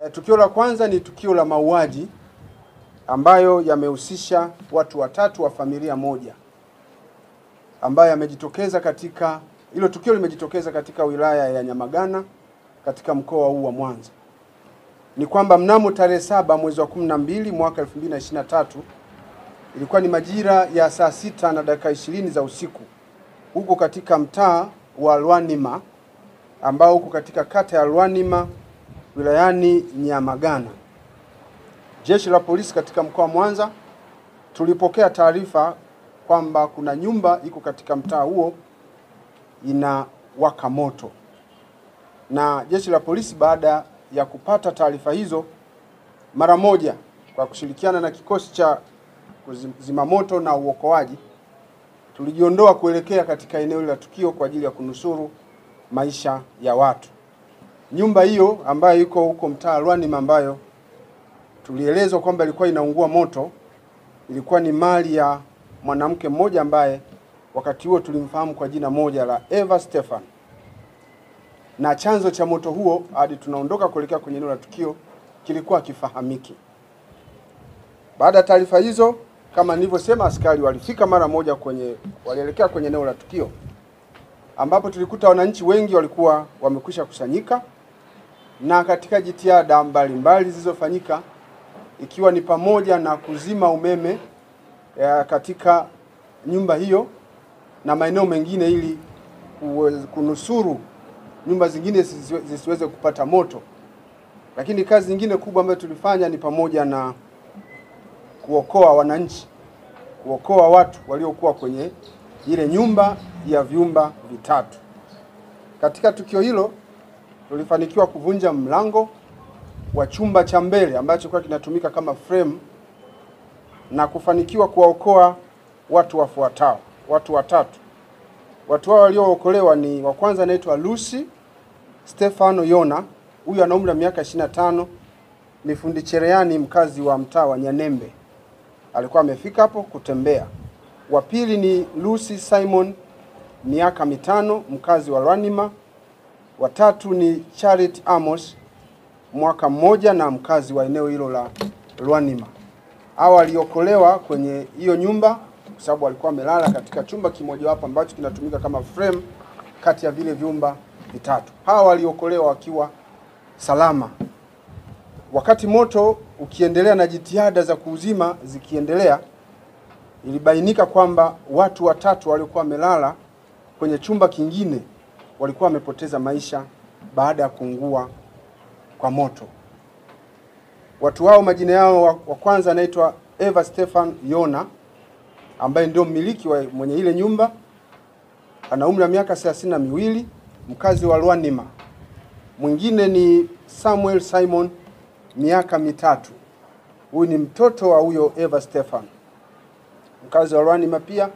E, tukio la kwanza ni tukio la mauaji ambayo yamehusisha watu watatu wa familia moja ambayo yamejitokeza katika hilo tukio limejitokeza katika wilaya ya Nyamagana katika mkoa huu wa Mwanza. Ni kwamba mnamo tarehe saba mwezi wa 12 mwaka 2023 ilikuwa ni majira ya saa sita na dakika ishirini za usiku huko katika mtaa wa Lwanima ambao huko katika kata ya Lwanima wilayani Nyamagana. Jeshi la polisi katika mkoa wa Mwanza tulipokea taarifa kwamba kuna nyumba iko katika mtaa huo inawaka moto, na jeshi la polisi baada ya kupata taarifa hizo, mara moja kwa kushirikiana na kikosi cha zimamoto na uokoaji, tulijiondoa kuelekea katika eneo la tukio kwa ajili ya kunusuru maisha ya watu. Nyumba hiyo ambayo iko huko mtaa Lwanima ambayo tulielezwa kwamba ilikuwa inaungua moto ilikuwa ni mali ya mwanamke mmoja ambaye wakati huo tulimfahamu kwa jina moja la Eva Stefan, na chanzo cha moto huo hadi tunaondoka kuelekea kwenye eneo la tukio kilikuwa kifahamiki. Baada ya taarifa hizo, kama nilivyosema, askari walifika mara moja kwenye, walielekea kwenye eneo la tukio ambapo tulikuta wananchi wengi walikuwa wamekwisha kusanyika, na katika jitihada mbalimbali zilizofanyika ikiwa ni pamoja na kuzima umeme ya katika nyumba hiyo na maeneo mengine ili kunusuru nyumba zingine zisiweze kupata moto. Lakini kazi nyingine kubwa ambayo tulifanya ni pamoja na kuokoa wananchi, kuokoa watu waliokuwa kwenye ile nyumba ya vyumba vitatu. Katika tukio hilo tulifanikiwa kuvunja mlango wa chumba cha mbele ambacho kilikuwa kinatumika kama frame na kufanikiwa kuwaokoa watu wafuatao, watu watatu. Watu hao waliookolewa ni wa kwanza anaitwa Lucy Stefano Yona, huyu ana umri wa miaka 25, ni fundi cherehani mkazi wa mtaa wa Nyanembe, alikuwa amefika hapo kutembea. Wa pili ni Lucy Simon, miaka mitano, mkazi wa Lwanima. Watatu ni Charity Amos, mwaka mmoja na mkazi wa eneo hilo la Lwanima. Hawa waliokolewa kwenye hiyo nyumba kwa sababu walikuwa wamelala katika chumba kimojawapo ambacho kinatumika kama frame kati ya vile vyumba vitatu. Hawa waliokolewa wakiwa salama. Wakati moto ukiendelea na jitihada za kuuzima zikiendelea, ilibainika kwamba watu watatu waliokuwa wamelala kwenye chumba kingine walikuwa wamepoteza maisha baada ya kuungua kwa moto. Watu hao majina yao wa, wa kwanza anaitwa Eva Stefan Yona ambaye ndio mmiliki wa mwenye ile nyumba, ana umri wa miaka thelathini na miwili, mkazi wa Lwanima. Mwingine ni Samuel Simon, miaka mitatu, huyu ni mtoto wa huyo Eva Stefan, mkazi wa Lwanima pia.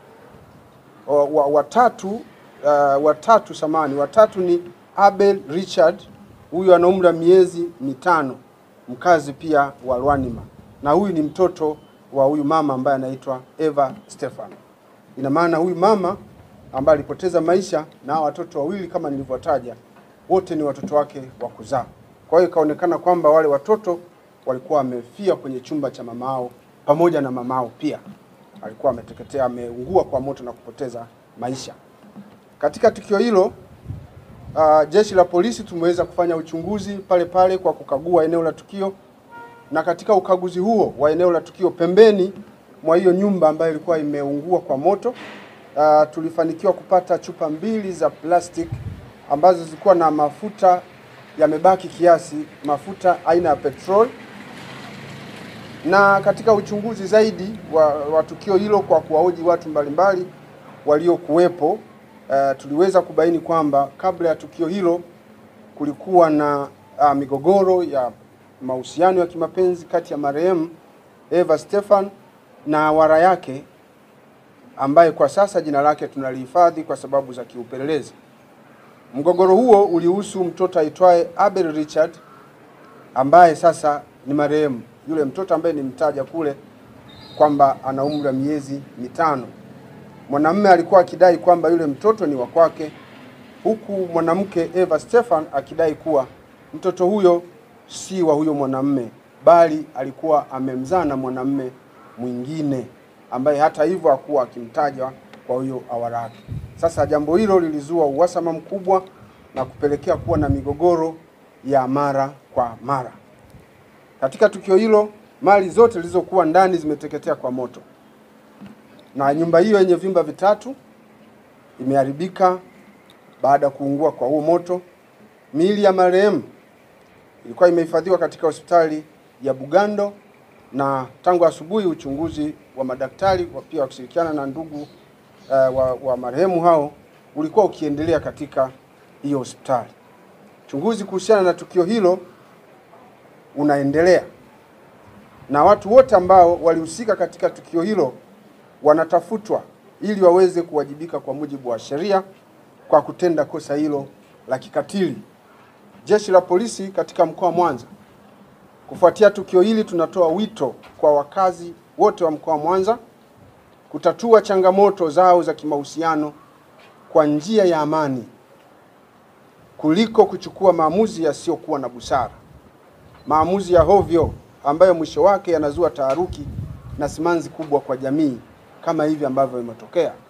Watatu uh, watatu samani, watatu ni Abel Richard, huyu ana umri wa miezi mitano mkazi pia wa Lwanima na huyu ni mtoto wa huyu mama ambaye anaitwa Eva Stefan. Ina maana huyu mama ambaye alipoteza maisha na watoto wawili kama nilivyotaja, wote ni watoto wake wa kuzaa. Kwa hiyo ikaonekana kwamba wale watoto walikuwa wamefia kwenye chumba cha mamao pamoja na mamao pia alikuwa ameteketea, ameungua kwa moto na kupoteza maisha. Katika tukio hilo Uh, jeshi la polisi tumeweza kufanya uchunguzi pale pale kwa kukagua eneo la tukio, na katika ukaguzi huo wa eneo la tukio, pembeni mwa hiyo nyumba ambayo ilikuwa imeungua kwa moto, uh, tulifanikiwa kupata chupa mbili za plastic ambazo zilikuwa na mafuta yamebaki kiasi, mafuta aina ya petrol. Na katika uchunguzi zaidi wa, wa tukio hilo kwa kuwahoji watu mbalimbali waliokuwepo Uh, tuliweza kubaini kwamba kabla ya tukio hilo kulikuwa na uh, migogoro ya mahusiano ya kimapenzi kati ya marehemu Eva Stefan na wara yake ambaye kwa sasa jina lake tunalihifadhi kwa sababu za kiupelelezi. Mgogoro huo ulihusu mtoto aitwaye Abel Richard ambaye sasa ni marehemu, yule mtoto ambaye nimtaja kule kwamba ana umri wa miezi mitano. Mwanamume alikuwa akidai kwamba yule mtoto ni wa kwake, huku mwanamke Eva Stefan akidai kuwa mtoto huyo si wa huyo mwanamme, bali alikuwa amemzaa na mwanamme mwingine ambaye hata hivyo hakuwa akimtaja kwa huyo awara wake. Sasa jambo hilo lilizua uhasama mkubwa na kupelekea kuwa na migogoro ya mara kwa mara. Katika tukio hilo, mali zote zilizokuwa ndani zimeteketea kwa moto, na nyumba hiyo yenye vyumba vitatu imeharibika baada ya kuungua kwa huo moto. Miili ya marehemu ilikuwa imehifadhiwa katika hospitali ya Bugando na tangu asubuhi uchunguzi wa madaktari wa pia wakishirikiana na ndugu uh, wa, wa marehemu hao ulikuwa ukiendelea katika hiyo hospitali. Uchunguzi kuhusiana na tukio hilo unaendelea na watu wote ambao walihusika katika tukio hilo wanatafutwa ili waweze kuwajibika kwa mujibu wa sheria kwa kutenda kosa hilo la kikatili. Jeshi la polisi katika mkoa wa Mwanza, kufuatia tukio hili, tunatoa wito kwa wakazi wote wa mkoa wa Mwanza kutatua changamoto zao za kimahusiano kwa njia ya amani kuliko kuchukua maamuzi yasiyokuwa na busara, maamuzi ya hovyo ambayo mwisho wake yanazua taharuki na simanzi kubwa kwa jamii kama hivi ambavyo imetokea.